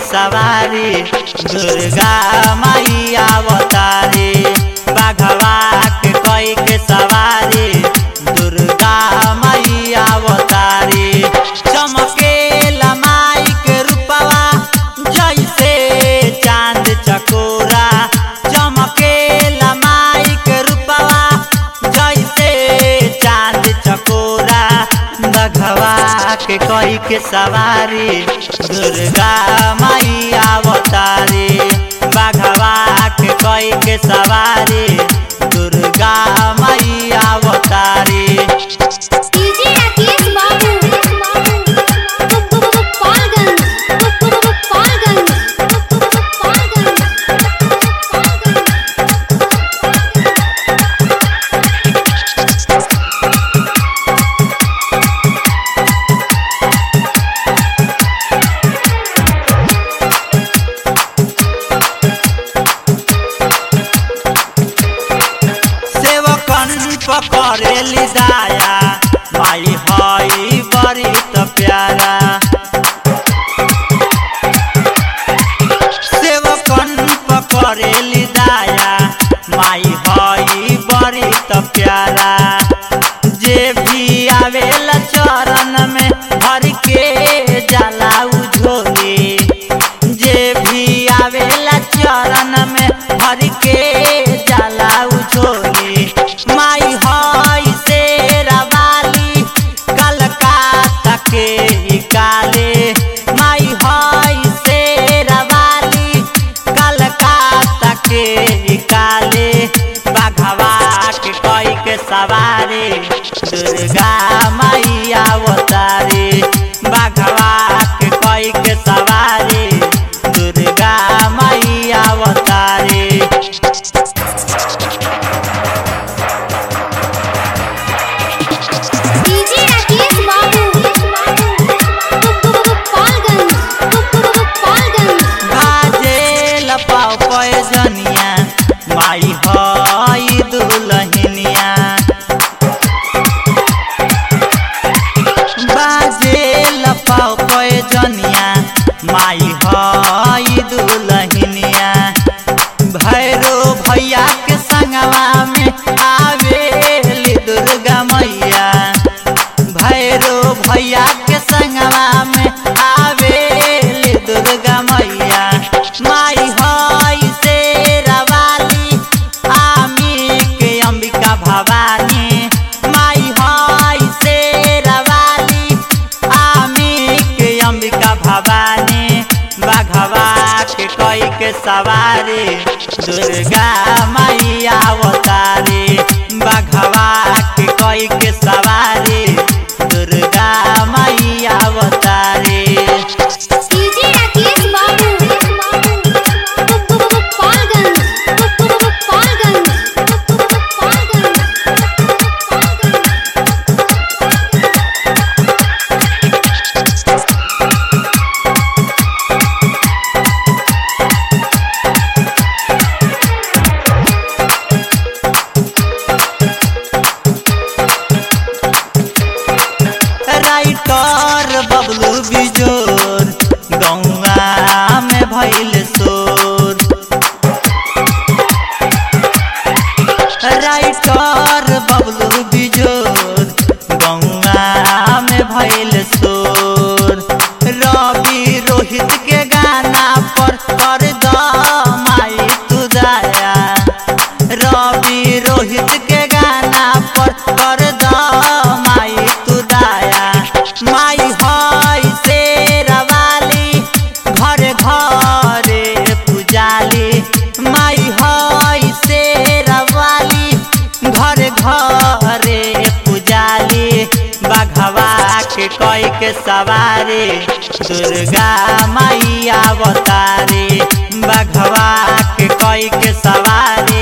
सवारी दुर्गा माई अवतारी बाघवा के कोई के सवारी दुर्गा माई अवतारी चमके माई के रूपवा जैसे चांद चकोरा चमके माई के रूपवा जैसे चांद चकोरा बघवा के कोई के सवारी दुर्गा माई अवतारी बघवा के कोई के सवारी दुर्गा माई अवतारी डीजे राकेश बाबू गोपालगंज गोपालगंज सेवकन पकड़ेली दाया माई हई बड़ी त प्यारा सेवकन पकड़ेली दाया माई हई बड़ी त प्यारा जे भी आवेला चरण में भर के जाला झोली जे भी आवेला चरण में भर के जाला झोली माई हई शेरा वाली कलकत्ता के ही काले माई हई शेरा वाली कलकत्ता के ही काले बाघवा के कोई के सवारी दुर्गा माई अवतारी बाघवा के कोई के सवारी दुर्गा माई अवतारी डीजे राकेश बाबू गोपालगंज गोपालगंज बाजेल पाव पयजनिया माई हई दुलहिनिया बाजेल पाव पयजनिया माई हई दुलहिनिया भैरो भैया के संगवा में आवेली दुर्गा मैया भैरो भैया के संगवा में आवेली दुर्गा मैया माई हई शेरा वाली आमी के अंबिका भवानी माई हई शेरा वाली आमी के अंबिका भवानी बाघवा के कोई के सवारी दुर्गा माई अवतारी बाघवा के कोई के सवारी दुर्गा माई अवतारी डीजे राकेश बाबू गोपालगंज गोपालगंज राइटर बबलू बिजोर गौआ में भइल शोर राइटर बबलू बिजोर गौआ में भइल शोर रवि रोहित के गाना पर कर द माई तू दया रवि रोहित के गाना पर कर द माई तू दया माई हई शेरा वाली घर घरे पुजाली माई हई शेरा वाली घर घरे पुजाली बाघवा के कोई के सवारी दुर्गा माई अवतारी बाघवा के कोई के सवारी